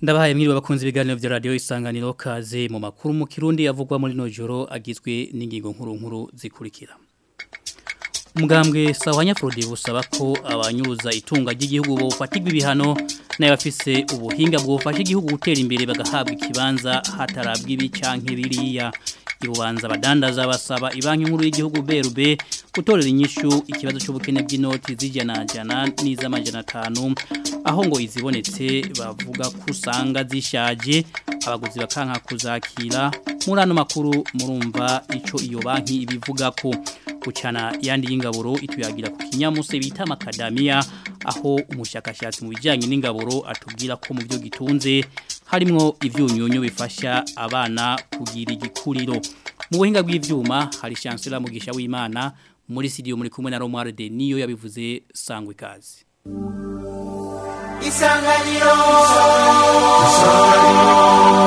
Ndabahaye mwiriwe bakunze ibiganiro vya radio isanganiro kaze mu makuru mu kirundi yavugwa muri no joro agizwe n'ingingo nkuru nkuru zikurikira. Umugambwe sawanya Frode busaba ko abanyuruza itunga ry'igihugu bofatirwa ibihano n'abafise ubuhinga bwofasha igihugu gutera imbere bagahabwa ikibanza hatarabwa ibi canke biriya ibubanza badandaza basaba ibanki nkuru y'igihugu BRB gutorera inyishu ikibazo cy'ubukene bw'inoti zijana jana n'iz'amajana 5 aho ngo izibonetse bavuga ko usanga zishaje abaguzi bakanka kuzakira muri ano makuru murumva ico iyo banki ibivuga ko gucana yandi y'ingaburo ituyagira ku kinyamuse bita makadamia aho umushakashatsi mu bijyanye n'ingaburo atubwira ko mu byo gitunze harimo ibyunyunyu bifasha abana kugira igikuriro mu buhinga bw'ibyuma hari chancellor mugisha w'Imana muri studio muri kumwe na Romualde niyo yabivuze sangwe ikaze Isanganiro Isanganiro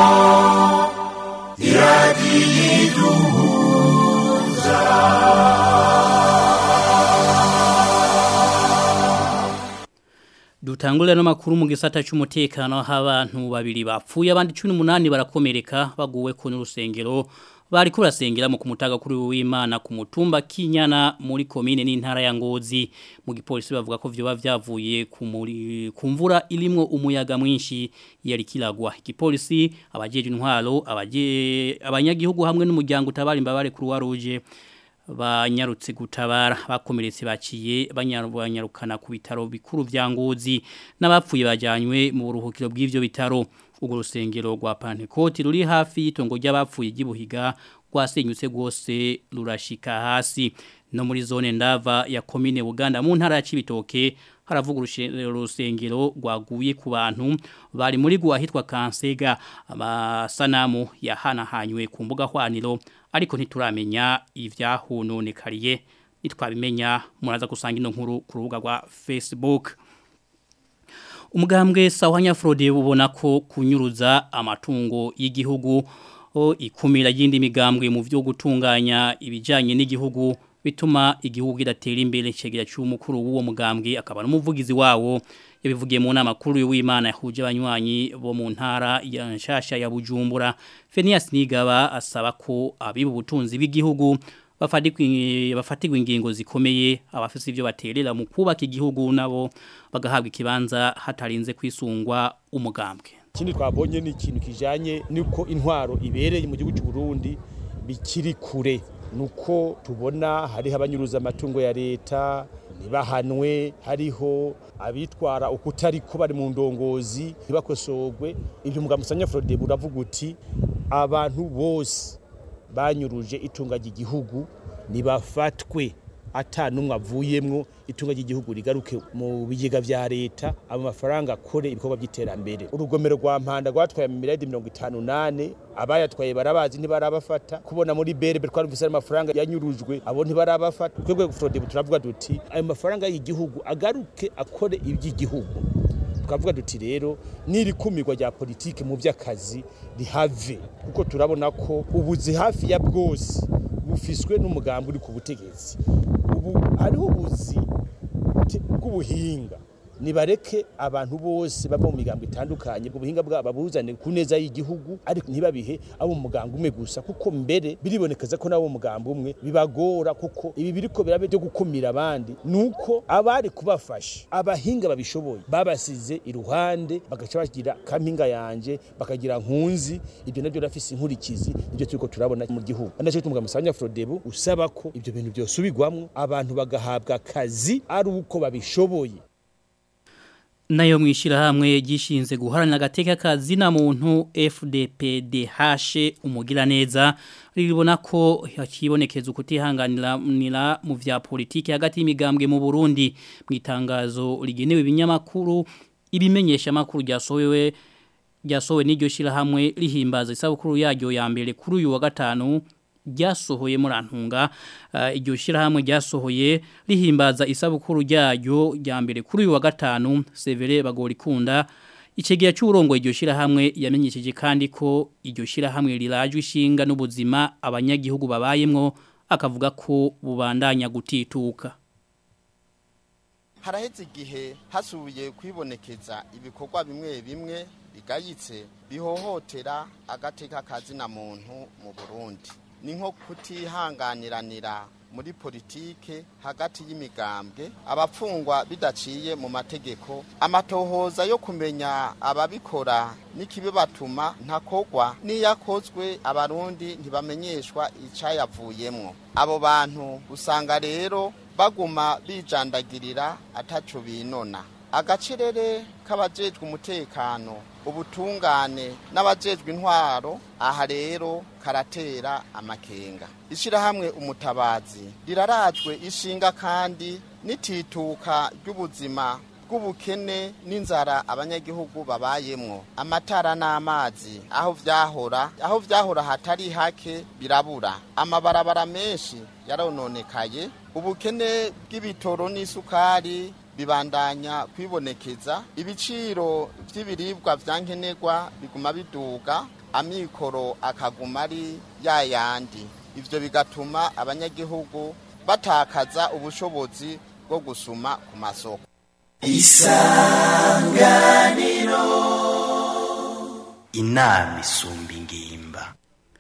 Dutangulira no makuru mu gisata cy'umutekano h'abantu babiri bapfuye abandi 18 barakomereka baguwe ku n'urusengero bari kurasengera mu kumutaga kuri w'Imana ku mutumba Kinyana muri commune n'intara ya Ngozi mu gipolisi bavuga ko vyoba vyavuye ku muri kumvura ilimwo umuyaga mwinshi yari kilagwa igipolisi abajeje intwaro abaje abanyagihugu hamwe n'umuryango utabara imbabare kuri waruje banyarutse gutabara bakomeretse baciye banyarukana ku bitaro bikuru vya Ngozi n'abapfuye bajanywe mu buruhukiro bw'ivyo bitaro ubwo rusengero rwa Pentecote ruri hafi y'itongo ry'abapfuye gibuhiga rwasenyutse rwose rurashika hasi no muri zone ndava ya commune Buganda mu ntara ya Cibitoke haravuga urusengero rwaguye ku bantu bari muri gwa hitwa Kansega amasanamu yahanahanywe ku mbuga hwaniro ariko ntituramenya ivyahunonekariye nitwabimenya muraza gusanga ino nkuru ku rubuga rwa Facebook umugambwe sawanya Frode ubona ko kunyuruza amatungo y'igihugu ikumira y'indi migambwe mu byo gutunganya ibijanye n'igihugu bituma igihugu kidatera imbere cegera cy'umukuru w'uwo mugambwe akaba n'umuvugizi wawo yabivugiye mu nama kuru y'Imana yahuje abanywanyi bo mu ntara ya Nshasha ya Bujumbura Phineas Nigaba asaba ko abibu butunzi bw'igihugu bafatirwa ingingo zikomeye abafise ibyo baterera mu kubaka igihugu nabo bagahabwa ikibanza hatarinze kwisungwa umugambwe ikindi twabonye ni ikintu kijanye nuko intwaro ibereye mu gihugu cy'u Burundi bikiri kure nuko tubona hariho abanyuruza amatungo ya leta ntibahanwe hariho abitwara ukutari ko bari mu ndongozi ntibakosogwe ibyo mugabo musanya Frode buravuga uti abantu bose banyuruje itunga ry'igihugu nibafatwe atanumwe avuyemwo itunga ry'igihugu rigaruke mu bigega vya leta abo mafaranga akore ibikorwa by'iterambere urugomero rwa mpanda rwatwaye mu miliyari mirongo itanu nane abayatwaye barabazi ntibarabafata kubona muri berebe twarumvise ayo mafaranga yanyurujwe abo ntibarabafata twebwe frode turavuga duti ayo mafaranga y'igihugu agaruke akore iby'igihugu tukavuga duti rero n'irikumirwa rya politike mu by'akazi rihave kuko turabona ko ubuzi hafi ya bwose bufiswe n'umugambi uri ku butegetsi ubu hariho ubuzi bw'ubuhinga nibareke abantu bose bava mu migambo itandukanye ubwo buhinga bwabo babuzane ku neza y'igihugu ariko ntibabihe abo mu muganga umwe gusa kuko mbere biribonekeza ko nabo mugambo umwe bibagora kuko ibi biriko birabe byo gukumira abandi nuko abari kubafasha abahinga babishoboye babasize iruhande bagaca bagira kampinga yanje bakagira nkunzi ibyo nabyo rafise inkurikizi nibyo turiko turabona mu gihugu anaje tumuga musanya Frodebu usaba ko ibyo bintu byosubirwamwo abantu bagahabwa akazi ari uko babishoboye nayo mwishirahamwe gishinze guharanira agateka kazi na muntu FDPDH umugira neza ribona ko hakibonekeza ukutihanganira mu vya politiki hagati y'imigambwe mu Burundi mu itangazo rigenewe ibinyamakuru ibimenyesha makuru ryasohowe ryasohowe n'iryo shirahamwe rihimbaza isabukuru yaryo ya mbere kuri uyu wa gatanu ryasohoye murantunga iryo shirahamwe ryasohoye rihimbaza isabukuru ryayo rya mbere kuri uyu wa gatanu Severe bagorikunda Ichegia cy'urongo iryo shirahamwe yamenyesheje kandi ko iryo shirahamwe rirajwe ishinga n'ubuzima abanyagihugu babayemwo akavuga ko bubandanya gutituka haraheze igihe hasubiye kwibonekeza ibikorwa bimwe bimwe bigayitse bihohotera agateka kazina muntu mu Burundi ni nko kutihanganiranira muri politike hagati y'imigambwe abapfungwa bidaciye mu mategeko amatohoza yo kumenya ababikora n'ikibibatuma ntakogwa n'iyakozwe abarundi ntibamenyeshwa icayavuyemwo abo bantu usanga rero baguma bijandagirira ataco binona agacerere k'abajejwe umutekano ubutungane n'abajejwe intwaro aha rero karatera amakenga ishirahamwe umutabazi rirarajwe ishinga kandi n'itituka ry'ubuzima bw'ubukene n'inzara abanyagihugu babayemwo amatara n'amazi aho vyahora aho vyahora hatari hake birabura amabarabara menshi yarononekaye ubukene bw'ibitoro n'isukari bibandanya kwibonekeza ibiciro vy'ibiribwa vyankenerwa biguma biduga amikoro akaguma ari yayandi ivyo bigatuma abanyagihugu batakaza ubushobozi bwo gusuma ku masoko isanganiro inama isumba ingimba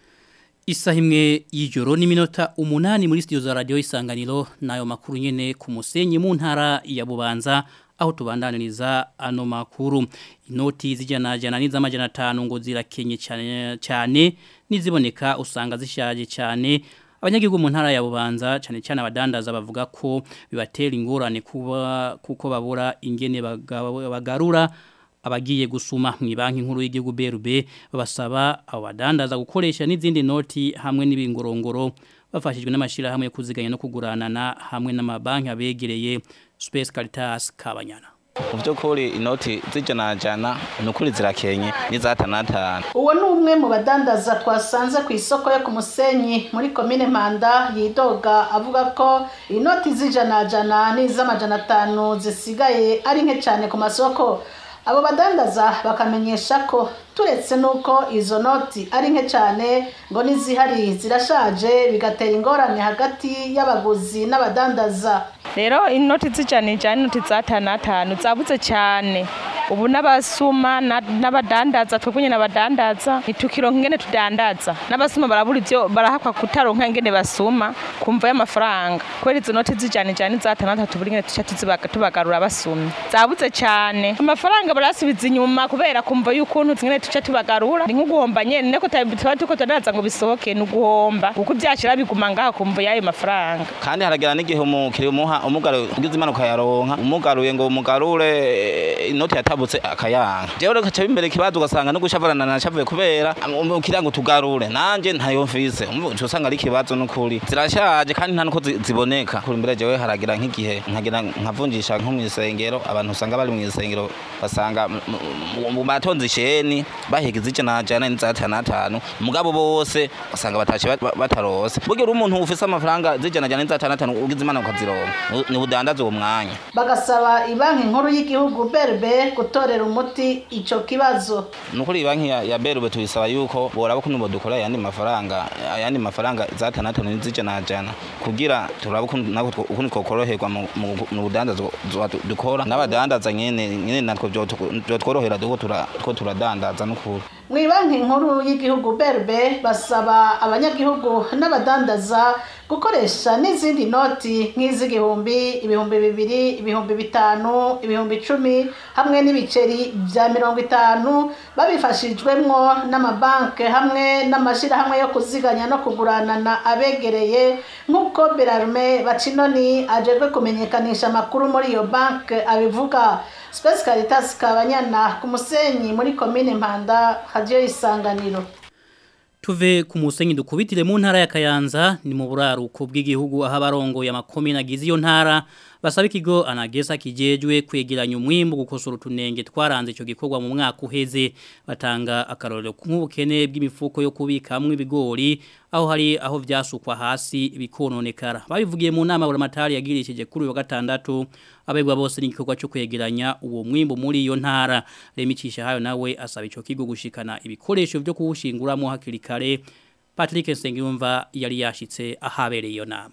Isaha imwe y'ijoro n'iminota umunani muri studio za radio isanganiro nayo makuru nyene ku musenyi mu ntara ya Bubanza aho tubandaniriza ano makuru inoti zijana jana n'izamajana 5 ngo zirakenye cyane cyane niziboneka usanga zishaje cyane abanyagihugu mu ntara ya Bubanza cyane cyane abadandaza bavuga ko bibatera ingorane kuba kuko babura ingene bagarura abagiye gusuma mu banki nkuru y'igihugu BRB babasaba abo badandaza gukoresha n'izindi noti hamwe n'ibingorongoro bafashijwe n'amashira hamwe yo kuziganya no kuguranana hamwe n'amabanki abegereye Space Caritas Kabanyana mu by'ukuri inoti z'ijana ni ukuri zirakenye n'izatanatanu uwo ni umwe mu badandaza twasanze ku isoko yo ku musenyi muri komine mpanda yidoga avuga ko inoti z'ijana n'iz'amajana atanu zisigaye ari nke cyane ku masoko abo badandaza bakamenyesha ko turetse nuko izo noti ari nke cyane ngo n'izihari zirashaje bigatera ingorane hagati y'abaguzi n'abadandaza rero inoti z'ijana ijana inoti z'atanu atanu zabuze cyane ubu n'abasuma n'abadandaza twebwe nyine abadandaza ntitukironka ingene tudandaza n'abasuma barabura ibyo barahakwa kutaronka ingene basuma kumva y'amafaranga kubera izo noti z'ijana ijana n'iz'atanu atatu buri ngene tuca tubagarura basumye zabuze cyane amafaranga barasubiza inyuma kubera kumva y'ukuntu zingene tuca tubagarura ni nk'uguhomba nyene niko tuba turiko tudandaza ngo bisohoke ni uguhomba kuko ivyashira biguma ngaho kumva y'ayo mafaranga kandi haragera n'igihe umukiriya umuha umugaruye ugize impanuka yaronka umugaruye ngo umugarure inoti yatabutse akayanga jewe reka cabe imbere kibazo ugasanga no gushavarana na shavuye kubera umukiriya ngo tugarure nanje ntayo mfise umva usanga ari ikibazo n'ukuri zirashaje kandi nta nuko ziboneka kuri imbere jewe haragira nk'igihe nkagira nkavunjisha nko mw'isengero abantu usanga bari mw'isengero basanga mu matonzi isheni bahiga izijana jana n'izatanu atanu mugabo bose basanga batashe batarose bugira umuntu ufise amafaranga zijana jana n'izatanu atanu ugize imana ukazironka ni budandaza uwo mwanya bagasaba ibanki nkuru y'igihugu berbe gutorera umuti ico kibazo nukuri banki ya, ya berbe tuyisaba yuko boraba kuntu bodukora ayandi mafaranga ayandi mafaranga zatanu atanu n'izijana jana kugira turaba ukuntu nako ukuntu twokoroherwa mu budandaza dukora n'abadandaza nyene nyene natwe byotworohera duko two turadandaza n'ukuri mu banki nkuru y'igihugu berbe basaba abanyagihugu n'abadandaza gukoresha n'izindi noti nk'iz'igihumbi ibihumbi bibiri ibihumbi bitanu ibihumbi icumi hamwe n'ibiceri bya mirongo itanu babifashijwemwo n'amabanki hamwe n'amashyirahamwe yo kuziganya no kuguranana abegereye nk'uko berarume bacinoni ajejwe kumenyekanisha amakuru muri iyo banki abivuga Space Caritas Kabanyana ku musenyi muri komine Mpanda hadiyo isanganiro Tuve ku musenyi dukubitire mu ntara ya Kayanza ni mu buraruko bw'igihugu aho abarongo ya makomine agize iyo ntara basaba ikigo anagesa kijejwe kwegeranya umwimbu gukosora utunenge twaranze ico gikorwa mu mwaka uheze batanga akarorero nk'ubukene bw'imifuko yo kubikamwe ibigori aho hari aho vyasukwa hasi bikononekara babivugiye mu nama buramatari yagirishije kuri uyu wa gatandatu abegwa bose n'igikorwa cyo kwegeranya uwo mwimbu muri iyo ntara remicisha hayo nawe asaba ico kigo gushikana ibikoresho byo kuwushinguramo hakiri kare Patrick Nsengiyumva yari yashitse ahabereye iyo nama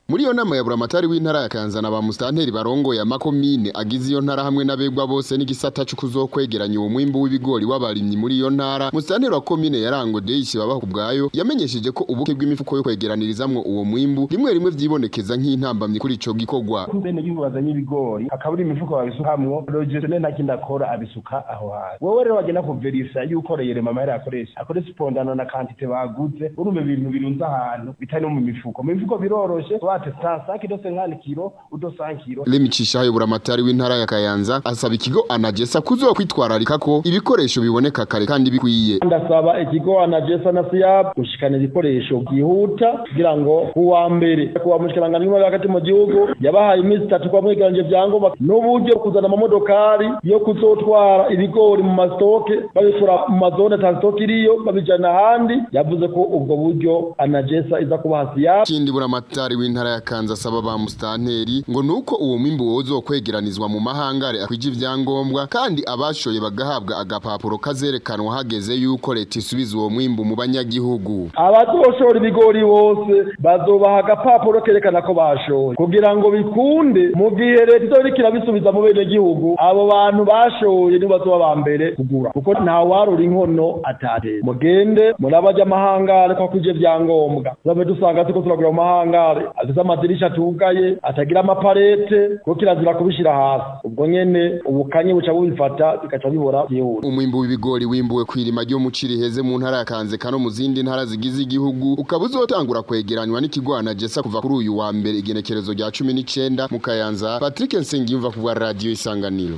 muri iyo nama ya buramatari w'intara ya Kayanza na ba mustanteri barongoye amakomine agize iyo ntara hamwe n'abegwa bose n'igisata cyo kuzokwegeranya uwo mwimbu w'ibigori w'abarimyi muri iyo ntara mustanteri wa komine yarango Deyishi babaho kubwayo yamenyesheje ko ubuke bw'imifuko yo kwegeranirizamwo uwo mwimbu rimwe rimwe vyibonekeza nk'intambamye kuri ico gikorwa bene gihugu bazanye ibigori akabura imifuko babisukamwo logisone nta kindi akora abisuka aho hasi wowe rero wagenda kuverisa yuko reyere mama yari akoresha akoresha ipondano na kantite baguze urumva ibintu birunze ahantu bitari no mu mifuko mu mifuko biroroshe wate sansanki dose nkani kiro udo sankiro Lemicisha hayo buramatari w'intara ya Kayanza asaba ikigo anagesa kuzokwitwararika ko ibikoresho biboneka kare kandi bikwiye ndasaba ikigo anagesa na siyab gushikana ibikoresho byihuta kugira ngo kuwa mbere kuwa mushikirangano w'imari hagati mu gihugu yabahaye iminsi itatu kwa mwegeranje vyangombwa n'uburyo bwo kuzana amamodokari yo kuzotwara ibigori mu mastoke babikura mu mazone ata stoke iriyo babijana ahandi yavuze ko ubwo buryo anagesa iza kubaha siyab Kindi buramatari w'intara ya Kanza asaba ba mustanteri ngo nuko uwo mwimbu wozokwegeranizwa mu mahangare akwije ivyangombwa kandi abashoye bagahabwa agapapuro kazerekanwa hageze yuko leta isubiza uwo mwimbu mu banyagihugu abazoshora ibigori bose bazobaha agapapuro kerekana ko bashoye kugira ngo bikunde mu gihe leta izoriko irabisubiza mu bene gihugu abo bantu bashoye nibo bazoba ba mbere kugura kuko nta warura inkono atatera mugende murabaja amahangare ko akwije vyangombwa tuzame dusanga turiko turagura mu mahangare afise amadirisha atugaye atagira amaparete kuko kirazira kubishira hasi ubwo nyene ubukanye buca bubifata bigaca bibora vyihuse umwimbu w'ibigori wimbuwe kwirima ryo mu Ciriheze mu ntara ya Kanzeka no mu zindi ntara zigize igihugu ukaba uzotangura kwegeranywa n'ikigwana Jessa kuva kuri uyu wa mbere igenekerezo rya 19 mu Kayanza Patrick Nsengiyumva ku bwa radio isanganiro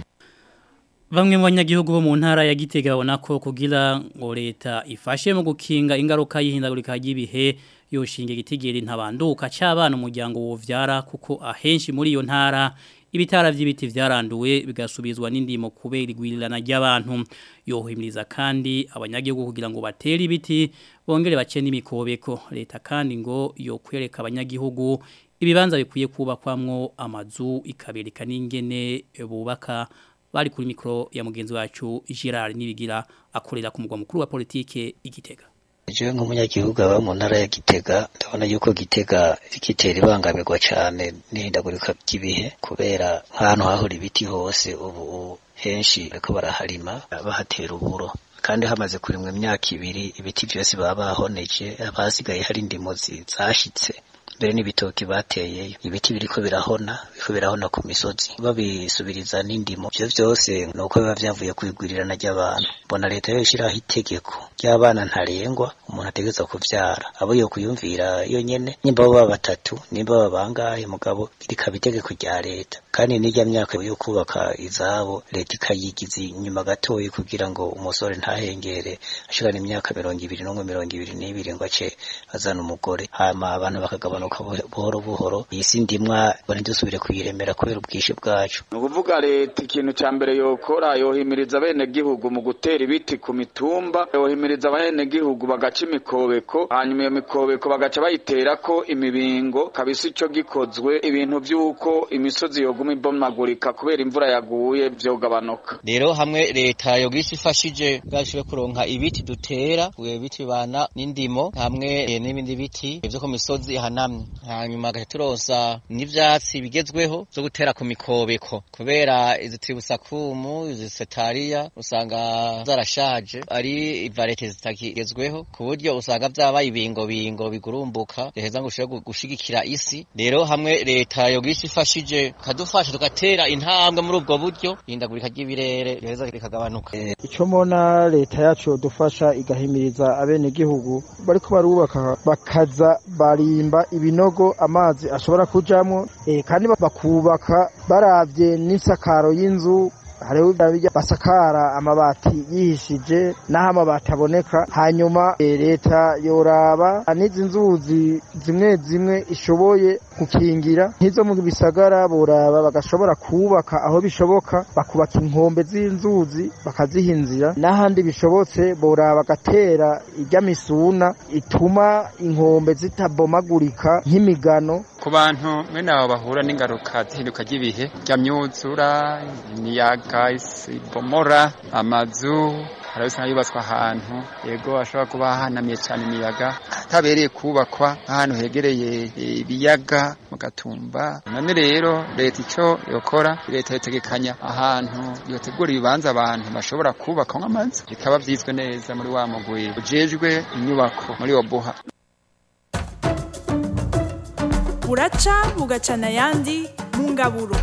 Bamwe mu banyagihugu bo mu ntara ya Gitega babona ko kugira ngo leta ifashe mu gukinga ingaruka y'ihindagurika ry'ibihe yoshinge gitigera ntabanduka cy'abana umuryango wovyara kuko ahenshi muri iyo ntara ibitara vy'ibiti vyaranduwe bigasubizwa n'indimo kubera igwirirana ry'abantu yohimiriza kandi abanyagihugu kugira ngo batere ibiti bongere bace n'imikobeko leta kandi ngo yokwereka abanyagihugu ibibanza bikwiye kubakwamwo amazu ikabereka n'ingene bubaka bari kuri mikro ya mugenzi wacu Gerard Nibigira akorera ku mugwa mukuru wa politike igitega Jewe nk'umunyagihugu aba mu ntara ya Gitega ndabona yuko Gitega ikitera ibangamirwa cyane n'ihindagurika ry'ibihe kubera nk'ahantu hahora ibiti hose ubu henshi bariko baraharima bahatera uburo kandi hamaze kurimwa imyaka ibiri ibiti byose baba bahoneje abasigaye hari indimo zashitse mbere n'ibitoki bateyeyo ibiti biriko birahona biriko birahona ku misozi babisubiriza n'indimo ivyo vyose ni uko biba vyavuye kwigwirirana ry'abantu mbona leta yo ishiraho itegeko ry'abana ntarengwa umuntu ategeza kuvyara abo yo kuyumvira yo nyene nimba baba batatu nimba baba bangahe mugabo rikaba itegeko rya leta kandi n'irya myaka yo kubaka izabo leta ikayigiza inyuma gatoyi kugira ngo umusore ntahengere ashikana imyaka mirongo ibiri n'umwe mirongo ibiri n'ibiri ngo ace azana umugore hama abantu bakagabanuka buhoro buhoro iyi si ndimwa ntidusubire kuyiremera kubera ubwinshi bwacu ni ukuvuga leta ikintu cya mbere yokora yohimiriza abenegihugu mu gutera ibiti ku mitumba yohimiriza abenegihugu bagaca imikobeko hanyuma iyo mikobeko bagaca bayitera ko imibingo kabisa icyo gikozwe ibintu by'uko imisozi yoguma ibomagurika kubera imvura yaguye byogabanuka rero hamwe leta yogisha ifashije bwashobora kuronka ibiti dutera ibiti bibana n'indimo hamwe n'ibindi biti byo ku misozi ihanamye hanyuma agaca turosa n'ivyatsi bigezweho zo gutera ku mikobeko kubera izi tribusakumu izi setariya usanga zarashaje ari ivarete zitakigezweho ku buryo usanga vyabaye ibingo bingo bigurumbuka reheza ngo ushobore gushigikira isi rero hamwe leta yogisha ifashije kadufasha tugatera intambwe muri ubwo buryo ihindagurika ry'ibirere reheza rikagabanuka ico mbona leta yacu yodufasha igahimiriza abenegihugu bariko barubaka bakaza barimba ibinogo amazi ashobora kujamwo eh, kandi bakubaka baravye n'isakaro y'inzu hariho basakara amabati yihishije n'aho amabati aboneka hanyuma leta yoraba n'izi nzuzi zimwe zimwe ishoboye gukingira nk'izo mu bisagara boraba bagashobora kubaka aho bishoboka bakubaka inkombe z'inzuzi bakaziha inzira n'ahandi bishobotse boraba bagatera ijya misuna ituma inkombe zitabomagurika nk'imigano ku bantu bene abo bahura n'ingaruka z'ihinduka ry'ibihe rya myuzura imiyaga isibomora amazu hari usanga yubatswe ahantu yego hashobora kuba hahanamiye cyane imiyaga hatabereye kubakwa nk'ahantu hegereye ibiyaga mu gatumba none rero leta icyo yokora leta yotegekanya ahantu yotegura ibibanza abantu bashobora kubaka nk'amazu bikaba byizwe neza muri wa mugwi ujejwe inyubako muri obuha buraca bugacana ayandi mu ngaburo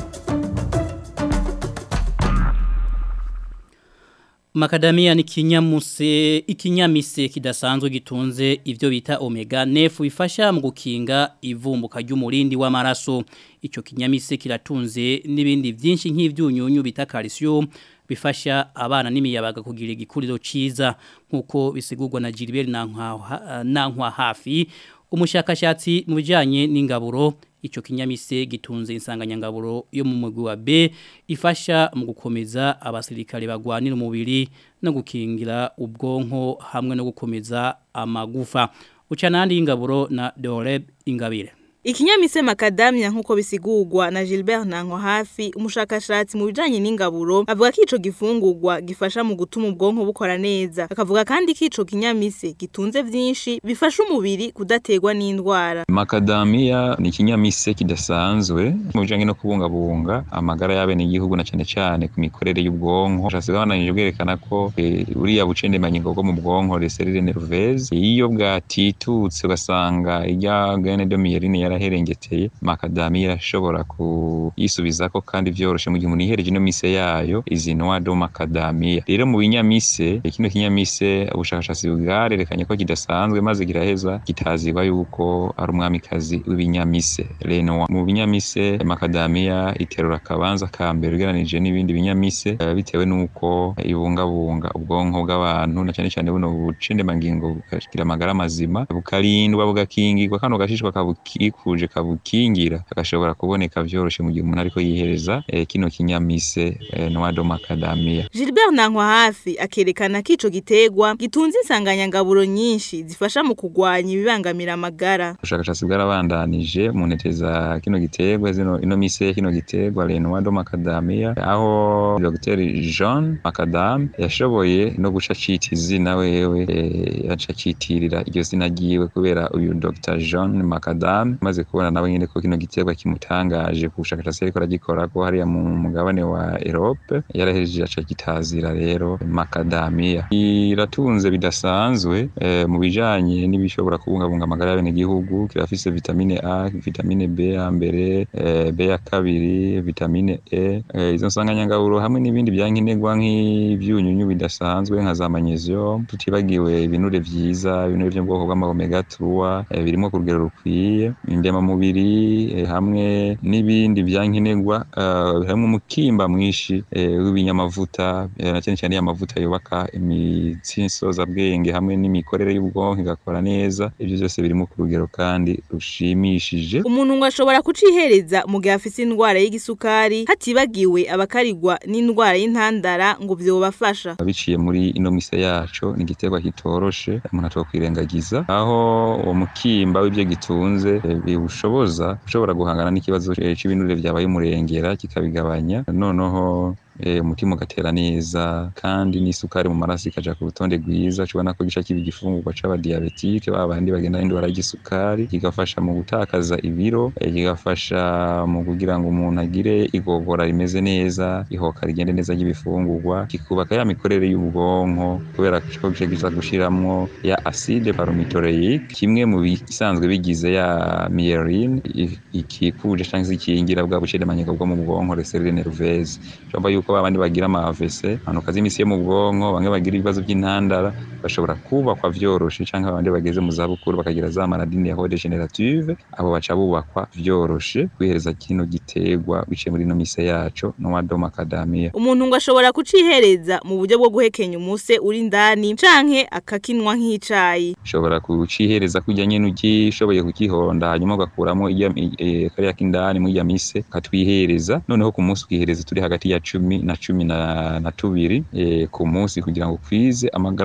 Makadamia ni kinyamuse ikinyamise kidasanzwe gitunze ivyo bita omega nefu bifasha mu gukinga ivumbuka ry'umurindi w'amaraso ico kinyamise kiratunze n'ibindi vyinshi nk'ivyunyunyu bita calcium bifasha abana n'imiyabaga kugira igikuriro ciza nkuko bisigurwa na Gilbert Nankwa Nankwa hafi umushakashatsi mu bijanye n'ingaburo ico kinyamise gitunze insanganyangaburo yo mu mugwi wa B ifasha mu gukomeza abasirikare bagwanira umubiri no gukingira ubwonko hamwe no gukomeza amagufa ucanandi ingaburo na Doreb Ingabire Ikinyamise makadamia nkuko bisigurwa na Gilbert Nanko hafi umushakashatsi mu bijanye n'ingaburo avuga ko ico gifungurwa gifasha mu gutuma ubwonko bukora neza akavuga kandi ko ico kinyamise gitunze vyinshi bifasha umubiri kudategwa n'indwara Makadamia ni ikinyamise kidasanzwe mu bijanye no kubungabunga amagara y'abene igihugu na cane cane ku mikorere y'ubwonko shase babananije bwerekana ko e, uriya bucendemangingo bwo mu bwonko les cellules nerveuses iyo bwatitutse ugasanga irya gene de myelin yaraherengeteye makadamia irashobora kuyisubizako kandi vyoroshe mu gihe umuntu yihereje ino mise yayo izi noix de macadamia rero mu binyamise kino kinyamise ubushakashatsi bwarerekanye ko kidasanzwe maze kiraheza kitazirwa yuko ari umwamikazi w'ibinyamise reno mu binyamise macadamia iterura akabanza ka mbere ugeranije n'ibindi binyamise uh, bitewe n'uko ibungabunga ubwonko bw'abantu na cyane cyane buno bucendemangingo bukagira amagara mazima bukarindwa bugakingirwa kano gashishwa kabukikuje kabukingira agashobora kuboneka vyoroshe mu gihe umuntu ariko yihereza eh, kino kinyamise eh, noix de macadamia Gilbert Nankwa hafi akerekana ko ico gitegwa gitunze insanganyangaburo nyinshi zifasha mu kugwanya ibibangamira amagara ubushakashatsi bwarabandanije mu ntete za kino gitegwa zino ino mise kino gitegwa le noix de macadamia aho Dr Jean Macadam yashoboye no guca cita izina wewe eh, yaca citirira iryo zina ryiwe kubera uyu Dr Jean Macadam maze kubona nawe nyene ko kino gitegwa kimutangaje ku bushakashatsi ariko aragikora ko hariya mu mugabane wa Europe yarahejeje aca kitazira rero macadamia iratunze bidasanzwe eh, mu bijanye n'ibishobora kubungabunga amagara y'abene gihugu kirafise vitamine A vitamine B ya mbere eh, B ya kabiri vitamine E eh, izo nsanganyangaburo hamwe n'ibindi byankenerwa nk'ivyunyunyu bidasanzwe nka za magnesium tutibagiwe ibinure vyiza ibinure vyo mu bwoko bw'ama omega 3 eh, birimo ku rugero rukwiye indema mubiri eh, hamwe n'ibindi byankenerwa uh, hamwe umukimba mwinshi eh, w'ibinyamavuta eh, na cyane cyane amavuta yubaka imitsi nsoza bwenge hamwe n'imikorere y'ubwonko igakora neza ibyo byose birimo ku rugero kandi rushimishije umuntu ngo ashobora kucihereza mu gihe afise indwara y'igisukari hatibagiwe abakarigwa n'indwara y'intandara ngo vyobafasha biciye muri ino mise yacu ni igiterwa kitoroshe umuntu atokwirengagiza aho uwo mukimba w'ibyo gitunze biwushoboza ushobora guhangana n'ikibazo c'ibinure vyabaye umurengera kikabigabanya noneho umutima ugatera neza kandi n'isukari mu maraso ikaja ku rutonde rwiza cubona ko gica kiba igifungurwa c'abadiabetike ba bandi bagenda n'indwara y'igisukari kigafasha mu gutakaza ibiro kigafasha mu kugira ngo umuntu agire igogora rimeze neza ihoka rigende neza ry'ibifungurwa kikubaka ya mikorere y'ubwonko kubera ko gica giza gushiramwo ya acide palmitoleique kimwe mu bisanzwe bigize ya myelin ikikuje canke se ikingira bwa bucedemanyika bwo mu bwonko les cellules nerveuses yuko babandi bagira ama AVC hanuka z'imisi yo mu bwonko bamwe bagira ibibazo by'intandara bashobora kubakwa vyoroshe canke abandi bageze mu za bukuru bakagira za maladie neurodegenerative abo baca bubakwa vyoroshe kwihereza kino gitegwa biciye muri no mise yaco no wado macadamia umuntu ngo ashobora kucihereza mu buryo bwo guhekenya umuse uri indani canke akakinwa nk'icayi ushobora kucihereza kujya nyene ugishoboye kukihonda hanyuma ugakuramo e, kariya kindani muri ya mise katwihereza noneho ku munsi ukihereza turi hagati ya cumi na cumi na, na tubiri e, ku munsi kugira ngo kwize amagarama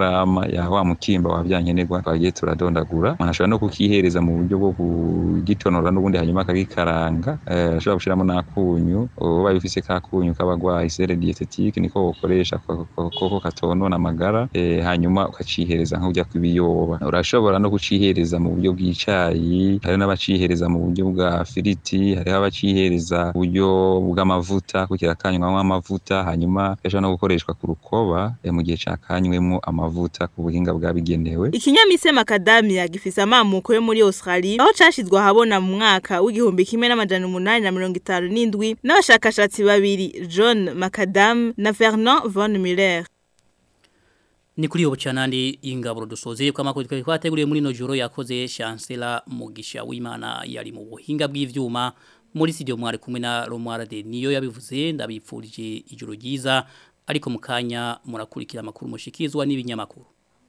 ya wa mukimba wa vyankenerwa twagiye turadondagura umuntu ashobora no kukihereza mu buryo bwo kugitonora n'ubundi hanyuma akagikaranga eh, ashobora gushiramo n'akunyu ubaye ufise kakunyu k'abagwayi sere dietetique niko wokoresha koko katonona amagara eh, hanyuma ukacihereza nk'urya kw'ibiyoba urashobora no kucihereza mu buryo bw'icayi hari n'abacihereza mu buryo bwa firiti hariho abacihereza uburyo bw'amavuta kugira kanywamwo amavuta hanyuma gashobora no gukoreshwa ku rukoba eh, mu gihe cakanywemo amavuta ku buhinga bwabigenewe Ikinyamise macadamia gifise amamuko yo muri Australia aho cashizwe ahabona mu mwaka w'igihumbi kimwe n'amajana umunani na mirongo itanu n'indwi n'abashakashatsi babiri John Macadam na Fernand von Muller. Ni kuri ubu canandi ingaburo dusozeye kwa makuru twari twateguriye muri no joro yakoze Chancellor Mugisha w'Imana yari mu buhinga bw'ivyuma muri studio mwari kumwe na Romwara de niyo yabivuze ndabipfurije ijoro ryiza ariko mukanya murakurikira amakuru mushikizwa n'ibinyamakuru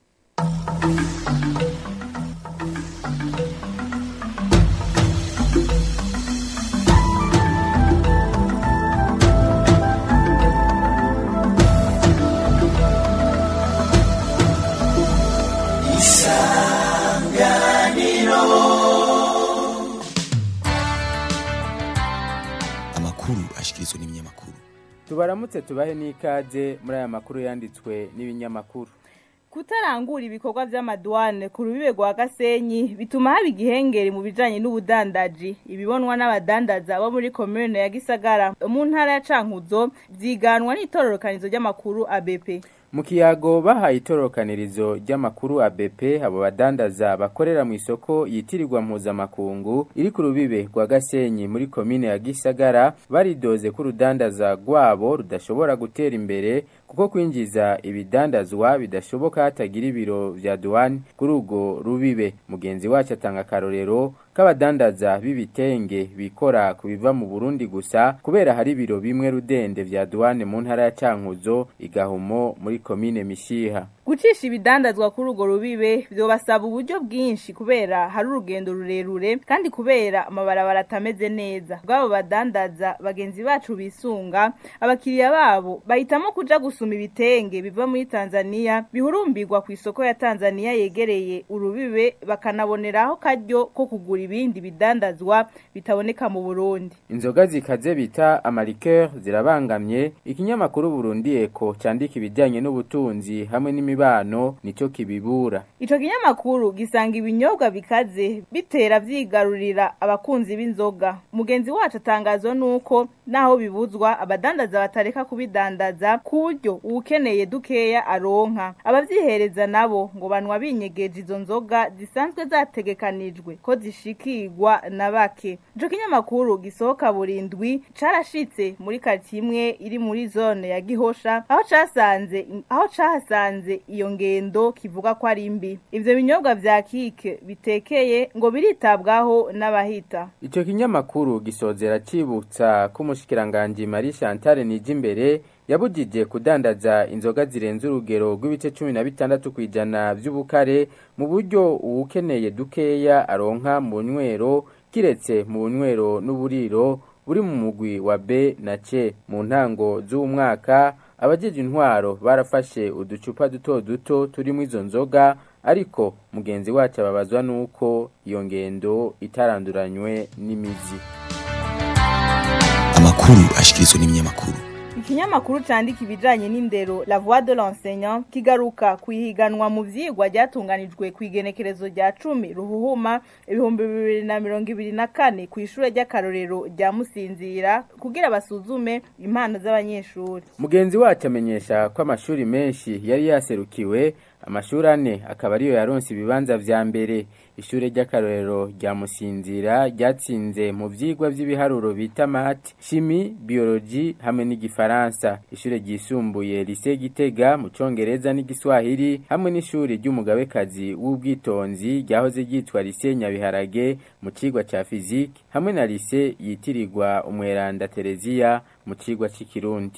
amakuru ashikirizwa n'ibinyamakuru tubaramutse tubahe n'ikaze muri aya makuru yanditswe n'ibinyamakuru Kutarangura ibikorwa vy'amadwane ku rubibe rwa Gasenyi bituma haba igihengeri mu bijanye n'ubudandaji ibibonwa n'abadandaza bo muri commune ya Gisagara mu ntara ya Cankuzo vyiganwa n'itororokanizo ry'amakuru ABP mu kiyago bahaye itorokanirizo ry'amakuru ABP abo badandaza bakorera mu isoko yitirirwa mpuzamakungu iri ku rubibe rwa Gasenyi muri komine ya Gisagara baridoze ko urudandaza rwabo rudashobora gutera imbere kuko kwinjiza ibidandazwa bidashoboka hatagira ibiro vya douane kuri urwo rubibe mugenzi wacu atanga akarorero k'abadandaza b'ibitenge bikora ku biva mu Burundi gusa kubera hari ibiro bimwe rudende vya douane mu ntara ya Cankuzo igahumo muri komine Mishiha gucisha ibidandazwa kuri urwo rubibe byobasaba uburyo bwinshi kubera hari urugendo rurerure kandi kubera amabarabara atameze neza bw'abo badandaza bagenzi bacu bisunga abakiriya babo bahitamo kuja gusuma ibitenge biva muri Tanzania bihurumbirwa ku isoko ya Tanzania yegereye urubibe bakanaboneraho karyo ko kugura ibindi bidandazwa bitaboneka mu Burundi inzoga zikaze bita amarikeur zirabangamye ikinyamakuru Burundi Eko candika ibijyanye n'ubutunzi hamwe n'imibano nico kibibura Ico kinyamakuru gisanga ibinyobwa bikaze bitera vyigarurira abakunzi b'inzoga. Mugenzi wacu atangazwa nuko naho bibuzwa abadandaza batareka kubidandaza kuryo ukeneye dukeya aronka. Abavyihereza nabo ngo banwa binyegeje izo nzoga zisanzwe zategekanijwe ko zishikirwa na bake. Ico kinyamakuru gisohoka burindwi carashitse muri quartier imwe iri muri zone ya Gihosha aho casanze aho cahasanze iyo ngendo kivuga ko ari mbi ivyo binyobwa vya kike bitekeye ngo biritabwaho n'abahita Ico kinyamakuru gisozera cibutsa ko umushikiranganje Marie Chantal Nijimbere yabujije kudandaza inzoga zirenze urugero rw'ibice cumi na bitandatu kw'ijana vy'ubukare mu buryo uwukeneye dukeya aronka mu nywero kiretse mu bunywero n'uburiro buri mu mugwi wa B na C mu ntango z'umwaka abajeje intwaro barafashe uducupa duto duto turimo izo nzoga ariko mugenzi wacu ababazwa nuko iyo ngendo itaranduranywe n'imizi amakuru ashikirizwa n'ibinyamakuru Ikinyamakuru candika ibijanye n'indero La Voix de l'enseignant kigaruka kuyihiganwa mu vyigwa ryatunganijwe ku igenekerezo rya 10 ruhuhuma ibihumbi bibiri na mirongo ibiri na kane ku ishure ry'akarorero rya Musinzira kugira basuzume impano z'abanyeshuri. mugenzi wacu amenyesha ko amashuri menshi yari yaserukiwe amashuri ane akaba ariyo yaronse ibibanza vya mbere ishure ry'akarorero rya musinzira ryatsinze mu vyigwa vy'ibiharuro bita mati shimi biology hamwe n'igifaransa ishure ryisumbuye lise gitega mu congereza n'igiswahili hamwe n'ishuri ry'umugabekazi w'ubwitonzi ryahoze ryitwa lise nyabiharage mu cigwa ca fizike hamwe na lise yitirirwa umweranda tereziya mu cigwa c'ikirundi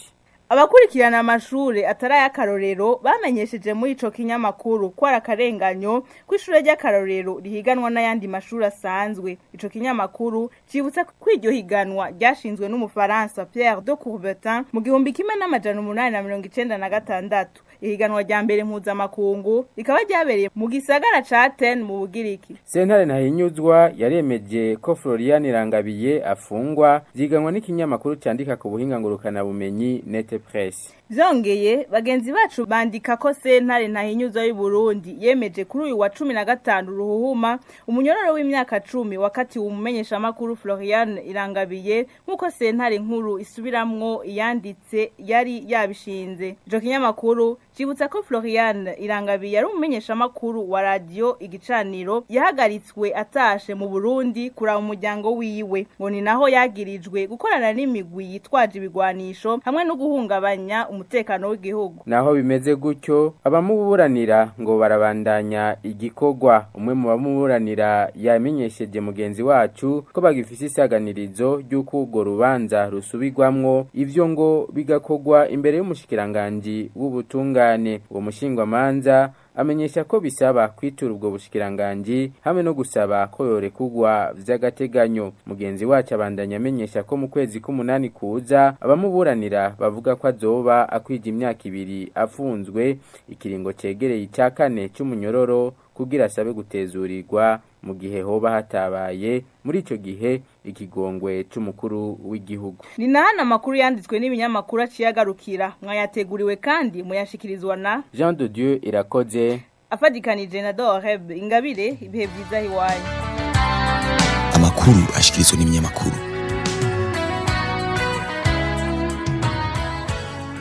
abakurikirana amashure atari ay'akarorero bamenyesheje muri ico kinyamakuru ko ari akarenganyo ko ishure ry'akarorero rihiganwa n'ayandi mashuri asanzwe ico kinyamakuru cibutsa ko iryo higanwa ryashinzwe n'umufaransa Pierre de Coubertin mu gihumbi kimwe n'amajana umunani na mirongo icenda na gatandatu ihiganwa rya mbere mpuzamakungu rikaba ryabereye mu gisagara ca Athènes mu Bugiriki sentare ntahinyuzwa yaremeje ko Florian Irangabiye afungwa vyiganwa n'ikinyamakuru candika ku buhinga ngurukana bumenyi Nete Press Vyongeye bagenzi bacu bandika ko sentare ntahinyuzwa y'u Burundi yemeje kuri uyu wa cumi na gatanu ruhuhuma umunyororo w'imyaka cumi wakatiwe umumenyesha makuru Florian Irangabiye nk'uko sentare nkuru isubiramwo iyanditse yari yabishinze ico kinyamakuru cibutsa ko Florian Irangabiye ari umumenyesha makuru wa radio igicaniro yahagaritswe atashe mu Burundi kuraba umuryango wiwe ngo ni naho yagirijwe gukorana n'imigwi yitwaje ibigwanisho hamwe no guhungabanya umutekano w'igihugu naho bimeze gutyo abamuburanira ngo barabandanya igikorwa umwe mu bamuburanira yamenyesheje mugenzi wacu ko bagifise isaganirizo ry'uko urwo rubanza rusubirwamwo ivyo ngo bigakorwa imbere y'umushikiranganji w'ubutungane uwo mushingwamanza amenyesha ko bisaba kwitura ubwo bushikiranganji hamwe no gusaba ko yorekugwa vy'agateganyo mugenzi wacu abandanya amenyesha ko mu kwezi k'umunani kuza abamuburanira bavuga ko azoba akwija imyaka ibiri afunzwe ikiringo cegereye ica kane c'umunyororo kugira asabe gutezurirwa mu gihe hoba hatabaye muri ico gihe ikigongwe c'umukuru w'igihugu ni nahana amakuru yanditswe n'ibinyamakuru aciye agarukira mwayateguriwe kandi muyashikirizwa na Jean de Dieu irakoze afadikanije na Doreb ingabire ibihe vyiza hiwanyu amakuru ashikirizwa n'ibinyamakuru